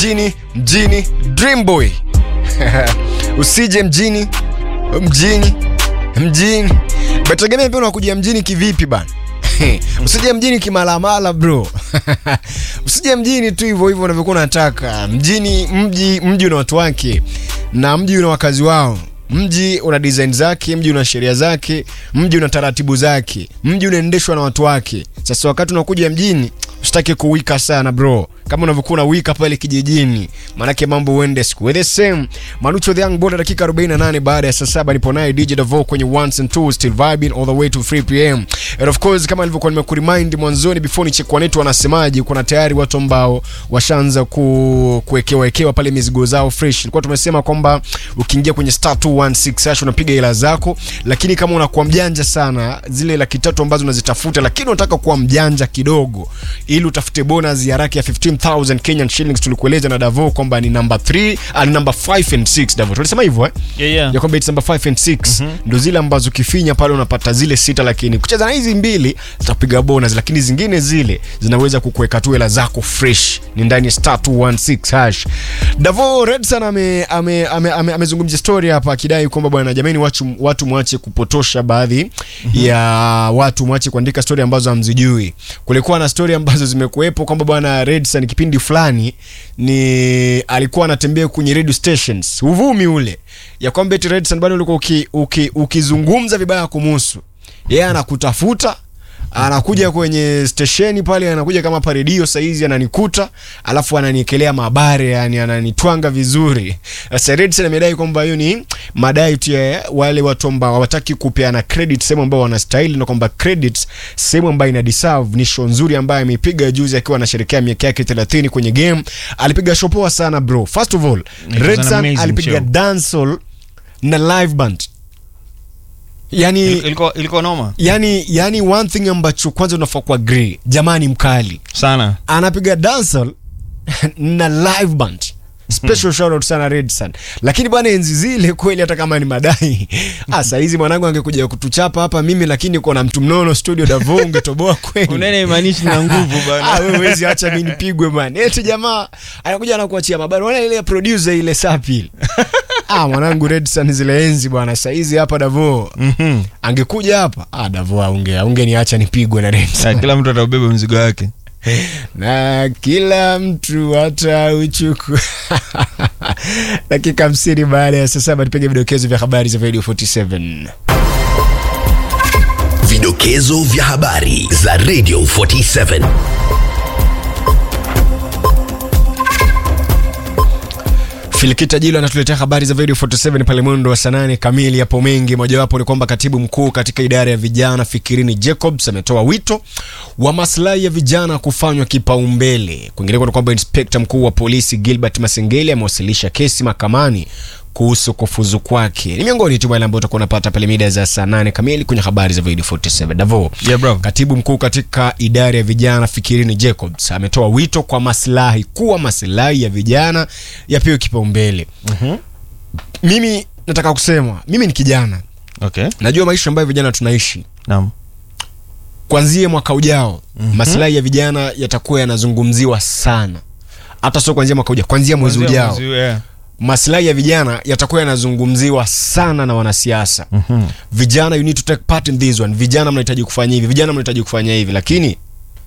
mjini mjini dream boy usije mjini mjini mjini betegemea pia unakuja mjini kivipi bana usije mjini kimalamala bro usije mjini tu hivyo hivyo unavyokuwa unataka mjini mji mji una watu wake na mji una wakazi wao mji una design zake mji una sheria zake mji una taratibu zake mji unaendeshwa na watu wake sasa wakati unakuja mjini usitaki kuwika sana bro kama unavyokuwa unawika pale kijijini maanake mambo uende siku the same manucho the young boy dakika 48 baada ya saa saba nipo naye dj davo kwenye ones and twos still vibing all the way to 3 pm and of course kama nilivyokuwa nimekurind mwanzoni before nichekwa netu wanasemaje kuna tayari watu ambao washaanza ku, kuwekewa wekewa pale mizigo zao fresh ilikuwa tumesema kwamba ukiingia kwenye star 216 hash unapiga hela zako lakini kama unakuwa mjanja sana zile laki tatu ambazo unazitafuta lakini unataka kuwa mjanja kidogo ili utafute bonus ya raki ya 15000 Kenyan shillings tulikueleza na Davo kwamba ni number 3 uh, ni number 5 and 6 Davo tulisema hivyo eh Yeah, yeah. ya kwamba it's number 5 and 6 ndo zile ambazo ukifinya pale unapata zile sita lakini kucheza na hizi mbili zitakupiga bonus lakini zingine zile zinaweza kukuweka tu hela zako fresh ni ndani ya star 216 hash Davo Redson ame ame ame, ame, amezungumzia story hapa akidai kwamba bwana jamani watu watu mwache kupotosha baadhi ya watu mwache kuandika story ambazo hamzijui kulikuwa na story ambazo zimekuwepo kwamba bwana Redson kipindi fulani ni alikuwa anatembea kwenye radio stations uvumi ule ya kwamba eti Redson bado ulikuwa uki, uki, ukizungumza vibaya kumuhusu yeye anakutafuta anakuja kwenye stesheni pale anakuja kama paredio saizi ananikuta alafu ananiekelea mabare yani ananitwanga vizuri sasa Redson amedai kwamba hiyo ni madai tu ya wale watu ambao hawataki kupeana credit sehemu ambao wanastahili na kwamba credit sehemu ambayo ina deserve ni show nzuri ambayo ameipiga juzi akiwa anasherehekea miaka yake 30 kwenye game alipiga show poa sana bro first of all was an Redson amazing alipiga show. dancehall na live band yani ilikuwa ilikuwa noma yani yani one thing ambacho kwanza unafaa kuwa agree jamani mkali sana anapiga dancehall na live band special shout out sana Redson lakini bwana enzi zile kweli hata kama ni madai ah saa hizi mwanangu angekuja kutuchapa hapa mimi lakini uko na mtu mnono studio Davo ungetoboa kweli unene imaanishi na nguvu Ah, bana wewe huwezi acha mimi nipigwe man. Eti jamaa anakuja anakuachia mabari. Unaona ile producer ile sapi ile. ah, mwanangu Redson zile enzi bwana. Sasa hizi hapa Davo. Mhm. Angekuja hapa, ah Davo aunge ungeniacha nipigwe na Na Redson. kila mtu ataubeba mzigo wake na kila mtu atauchukua. Dakika 50 baada ya saa saba tupige vidokezo vya habari za Radio 47. Vidokezo vya habari za Radio 47. Filikita Jilo anatuletea habari za Radio 47 pale mwendo wa saa nane kamili. Yapo mengi, mojawapo ni kwamba katibu mkuu katika idara ya vijana Fikirini Jacobs ametoa wito wa maslahi ya vijana kufanywa kipaumbele. Kwingineko ni kwamba inspekta mkuu wa polisi Gilbert Masengeli amewasilisha kesi mahakamani kuhusu kufuzu kwake. Ni miongoni tu wale ambao utakuwa unapata pale mida za saa nane kamili kwenye habari za Radio 47. Davo, Yeah, bro. Katibu mkuu katika idara ya vijana Fikirini Jacobs ametoa wito kwa maslahi kuwa maslahi ya vijana yapewe kipaumbele. Mimi nataka kusema, mimi ni kijana, okay najua maisha ambayo vijana tunaishi. naam Kuanzia mwaka ujao maslahi ya vijana yatakuwa yanazungumziwa sana, hata sio kuanzia mwaka ujao, kuanzia mwezi Kuanzia ujao mwezi, yeah. maslahi ya vijana yatakuwa yanazungumziwa sana na wanasiasa Mhm. vijana you need to take part in this one vijana mnahitaji kufanya hivi vijana mnahitaji kufanya hivi lakini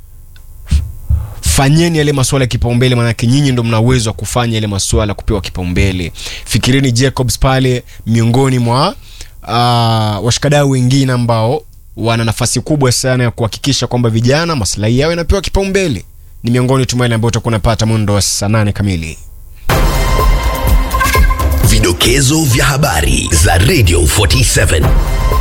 fanyeni yale masuala ya kipaumbele maanake nyinyi ndo mna uwezo wa kufanya yale masuala kupewa kipaumbele fikirini jacobs pale miongoni mwa uh, washikadau wengine ambao wana nafasi kubwa sana ya kuhakikisha kwamba vijana maslahi yao yanapewa kipaumbele ni miongoni tu mwa yale ambayo utakuwa unapata mwendo wa saa nane kamili Vidokezo vya habari za Radio 47.